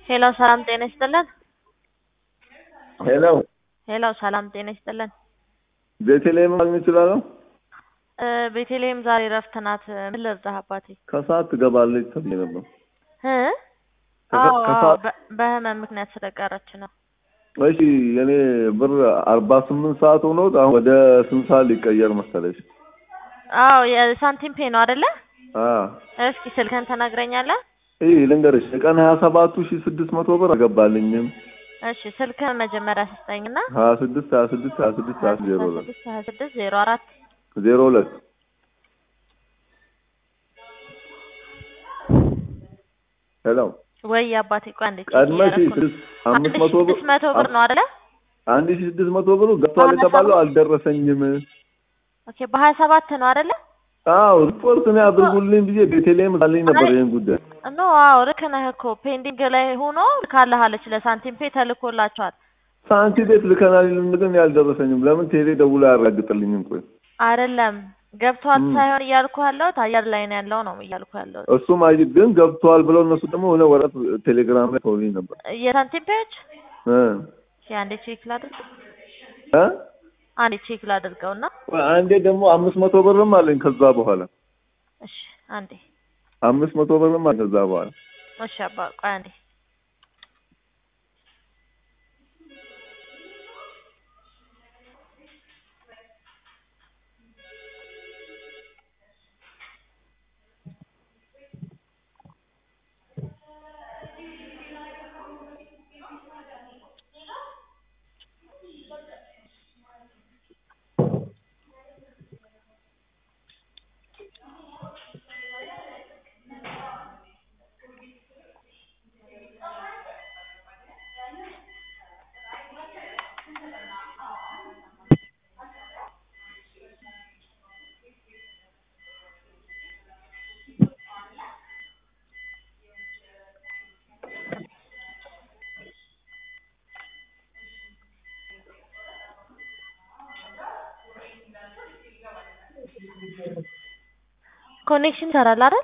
ሄሎ ሰላም ጤና ይስጥልን። ሄሎ ሄሎ ሰላም ጤና ይስጥልን። ቤተልሔም ማግኘት እችላለሁ? እ ቤተልሔም ዛሬ እረፍት ናት። ምን ልርዳህ አባቴ? ከሰዓት ትገባለች ተብዬ ነበር። እ ከሰ- አዎ አዎ ከሰዓት- በ- በህመም ምክንያት ስለቀረች ነው። እሺ የኔ ብር አርባ ስምንት ሰዓት ሆኖት አሁን ወደ ስንት ሰዓት ሊቀየር መሰለሽ? አዎ የሳንቲም ፔ ነው አይደለ? አ እስኪ ስልክህን ትነግረኛለህ? ይህ ልንገርሽ የቀን ሀያ ሰባቱ ሺ ስድስት መቶ ብር አልገባልኝም። እሺ ስልክህን መጀመሪያ ስጠኝና ሀያ ስድስት ሀያ ስድስት ሀያ ስድስት ሀያ ዜሮ ሁለት ስድስት ሀያ ስድስት ዜሮ አራት ዜሮ ሁለት ሄሎ ወይ አባቴ ቆይ አንዴ ቼክ ቀድመሽ እያደረኩ ነው። ስድስት አንድ አምስት ሺህ መቶ ብር ስድስት መቶ ብር ነው አይደለ? አንድ ሺ ስድስት መቶ ብሩ ገብቷል በሀያ የተባለው ሰባት አልደረሰኝም። ኦኬ በሀያ ሰባት ነው አይደለ? አዎ ሪፖርት ነው ያድርጉልኝ ብዬ ቤተልሔም ዛልኝ ነበር ይህን ጉዳይ ኖ አዎ ልክ ነህ እኮ ፔንዲንግ ላይ ሆኖ ልካለሃለች ለሳንቲም ፔ ተልኮላቸዋል። ሳንቲ ቤት ልከናል ይሉን ግን ያልደረሰኝም። ለምን ቴሌ ደውሎ አያረጋግጥልኝም? ቆይ አይደለም ገብቷል ም። ሳይሆን እያልኩ ያለሁት አየር ላይ ነው ያለው ነው እያልኩ ያለሁት። እሱም አይ ግን ገብቷል ብለው እነሱ ደግሞ የሆነ ወረቀት ቴሌግራም ላይ ተውልኝ ነበር የሳንቲም ፔዎች እ እሺ አንዴ ቼክ ላድርግ እ አንዴ ቼክ ላድርገውና ቆይ አንዴ ደግሞ አምስት መቶ ብርም አለኝ ከዛ በኋላ እሺ አንዴ አምስት መቶ ብርም አለኝ ከዛ በኋላ እሺ አባ ቆይ አንዴ ኮኔክሽን ይሰራል አይደል?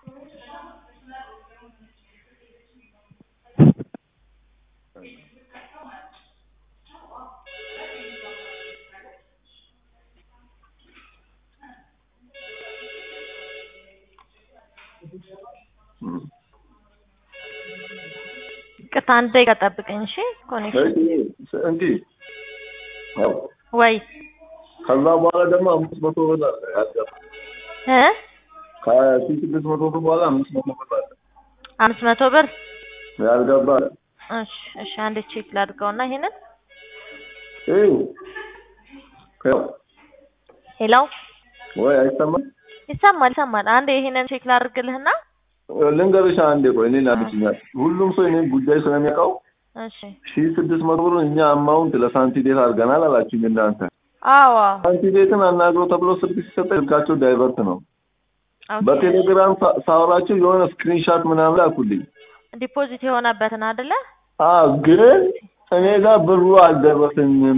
እም። ቅርታ አንድ ደቂቃ ጠብቀኝ እሺ። ኮኔክሽን እሺ እንዲህ አዎ ወይ ከዛ በኋላ ደግሞ አምስት መቶ ብር ያስገባ እ ከሺ ስድስት መቶ ብር በኋላ አምስት መቶ ብር አለ አምስት መቶ ብር ያልገባ አለ። እሺ እሺ አንዴ ቼክ ላድርገውና ይሄንን ይኸው ይኸው ሄሎ ወይ አይሰማም? ይሰማል ይሰማል። አንዴ ይሄንን ቼክ ላድርግልህና ልንገርሽ አንዴ ቆይ እኔ ላድችኛል ሁሉም ሰው እኔን ጉዳይ ስለሚያውቀው እሺ ሺ ስድስት መቶ ብር እኛ አማውንት ለሳንቲ ቤት አድርገናል አላችሁኝ እናንተ አዎ ሳንቲ ቤትን አናግረው ተብሎ ስልክ ሲሰጠ ስልካቸው ዳይቨርት ነው ኦኬ በቴሌግራም ሳ- ሳወራቸው የሆነ ስክሪንሻት ምናምን ላኩልኝ ዲፖዚት የሆነበትን አይደለ? አዎ ግን እኔ ጋር ብሩ አልደረሰኝም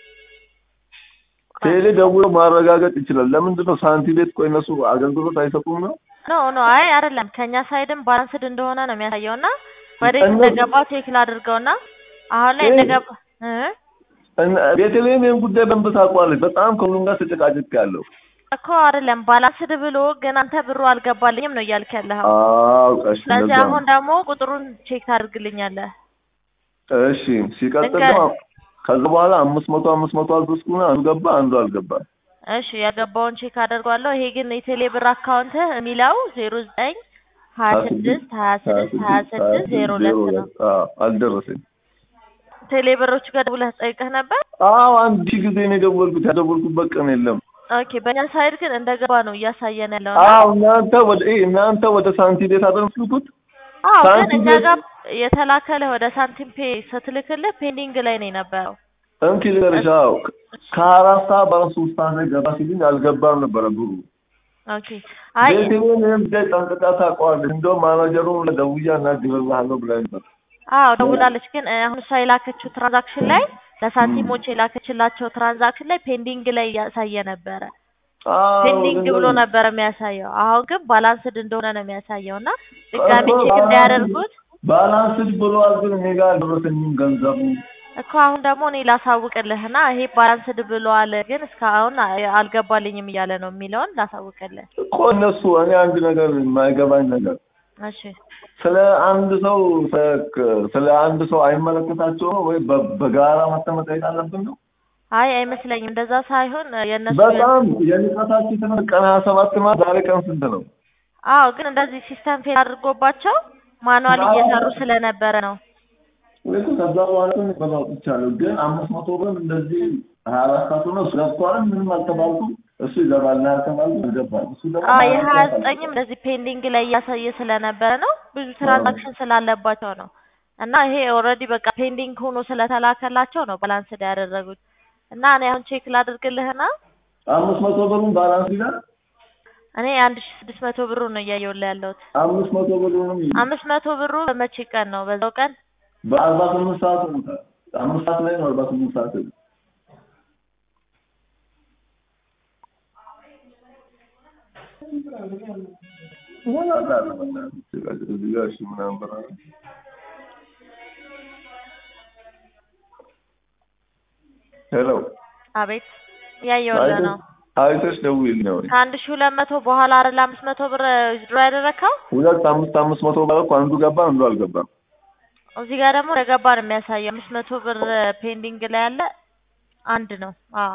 ቴሌ ደውሎ ማረጋገጥ ይችላል ለምንድን ነው ሳንቲ ቤት ቆይ እነሱ አገልግሎት አይሰጡም ነው ኖ ኖ አይ አይደለም ከኛ ሳይድም ባላንስድ እንደሆነ ነው የሚያሳየውና ወዴት እነሱ- እንደገባው ቼክ ላድርገውና አሁን ላይ ይሄ- እንደገባ እ እና ቤተልሔም ይህን ጉዳይ በንብ ታውቀዋለች በጣም ከሁሉም ጋር ተጨቃጭቅ ያለው እኮ አይደለም ባላንስድ ብሎ ግን አንተ ብሩ አልገባልኝም ነው እያልክ ያለኸው። አውቀሽ ስለዚህ እንደዛ ነው። አሁን ደግሞ ቁጥሩን ቼክ ታደርግልኛለህ። እሺ ሲቀጥል እንገ- ደግሞ ከዛ በኋላ አምስት መቶ አምስት መቶ አልተስኩና አንዱ ገባ አንዱ አልገባ እሺ ያገባውን ቼክ አደርጓለሁ። ይሄ ግን የቴሌ ብር አካውንትህ የሚለው ዜሮ ዘጠኝ ሀያ ስድስት ሀያ ስድስት ሀያ ስድስት ዜሮ ሁለት ነው። አልደረሰኝ ቴሌ ብሮች ጋር ደውለህ ጠይቀህ ነበር? አዎ አንድ ሺህ ጊዜ ነው የደወልኩት ያደወልኩበት ቀን የለም ኦኬ በእኛ ሳይድ ግን እንደገባ ነው እያሳየን ያለው። አዎ እናንተ ወደ ይሄ እናንተ ወደ ሳንቲ ቤት አደረስኩት አዎ ግን ሳንቲም እኛ ቤት- ጋር የተላከልህ ወደ ሳንቲም ፔ ስትልክልህ ፔንዲንግ ላይ ነው የነበረው። እንኪ ልንገርሽ አዎ ከአራት ሰዓት በአራት ሶስት ሰዓት ላይ ገባ ሲልኝ አልገባም ነበረ ብሩ ኦኬ አይ ቤቴን ይህም ጉዳይ ጠንቅቃ ታውቀዋለች እንደውም ማናጀሩን ደውዬ አናግርልሃለሁ ብላኝ ነበር አዎ ደውላለች። ግን እ፣ አሁን እሷ የላከችው ትራንዛክሽን ላይ ለሳንቲሞች የላከችላቸው ትራንዛክሽን ላይ ፔንዲንግ ላይ እያሳየ ነበረ። አዎ ፔንዲንግ ብሎ ልንገርሽ። ነበር የሚያሳየው። አሁን ግን ባላንስድ እንደሆነ ነው የሚያሳየው እና ድጋሚ እኮ ቼክ ባላንስድ- እንዳያደርጉት ባላንስድ ብሏል፣ ግን እኔ ጋር አልደረሰኝም ገንዘቡ። እኮ አሁን ደግሞ እኔ ላሳውቅልህና ይሄ ባላንስድ ብለዋል ግን እስካሁን አ- አልገባልኝም እያለ ነው የሚለውን ላሳውቅልህ። እኮ እነሱ እኔ አንድ ነገር የማይገባኝ ነገር እሺ ስለ አንድ ሰው ስለ- ስለ አንድ ሰው አይመለከታቸው ነው ወይ በ- በጋራ መጠመጠየቅ አለብን ነው? አይ አይመስለኝም፣ እንደዛ ሳይሆን የእነሱ በጣም የንቀታችን ትምህርት ቀን ሀያ ሰባት ማለት ዛሬ ቀን ስንት ነው? አዎ ግን እንደዚህ ሲስተም ፌል አድርጎባቸው ማኑዋል እየሰሩ ስለነበረ ነው። ወይ እኮ ከዛ በኋላ ግን በዛው ጥቻለሁ። ግን አምስት መቶ ብር እንደዚህ ሀያ አራት ሰዓት ሆነ እሱ ገብቷል። ምንም አልተባልኩም። እሱ ይገባል ና ያልተባሉ አልገባል። እሱ ደግሞ አዎ የሀያ ዘጠኝም እንደዚህ ፔንዲንግ ላይ እያሳየ ስለነበረ ነው ብዙ ትራንዛክሽን ስላለባቸው ነው። እና ይሄ ኦልሬዲ በቃ ፔንዲንግ ሆኖ ስለተላከላቸው ነው ባላንስድ ያደረጉት። እና እኔ አሁን ቼክ ላድርግልህና አምስት መቶ ብሩን ባላንስ ይላል። እኔ አንድ ሺ ስድስት መቶ ብሩ ነው እያየሁልህ ያለሁት። አምስት መቶ ብሩንም አምስት መቶ ብሩ በመቼ ቀን ነው? በዛው ቀን በአርባ ስምንት ሰዓት ሆኖታል። አምስት ሰዓት ላይ ነው አርባ ስምንት ሰዓት ላይ ሄሎ አቤት እያየሁልህ ነው። አይተሽ ደውዪልኝ ነው። ከአንድ ሺ ሁለት መቶ በኋላ አይደል አምስት መቶ ብር ድሮ ያደረግከው? ሁለት አምስት አምስት መቶ ማለት እኮ አንዱ ገባ አንዱ አልገባም። እዚህ ጋር ደግሞ እንደገባ ነው የሚያሳየው። አምስት መቶ ብር ፔንዲንግ ላይ ያለ አንድ ነው። አዎ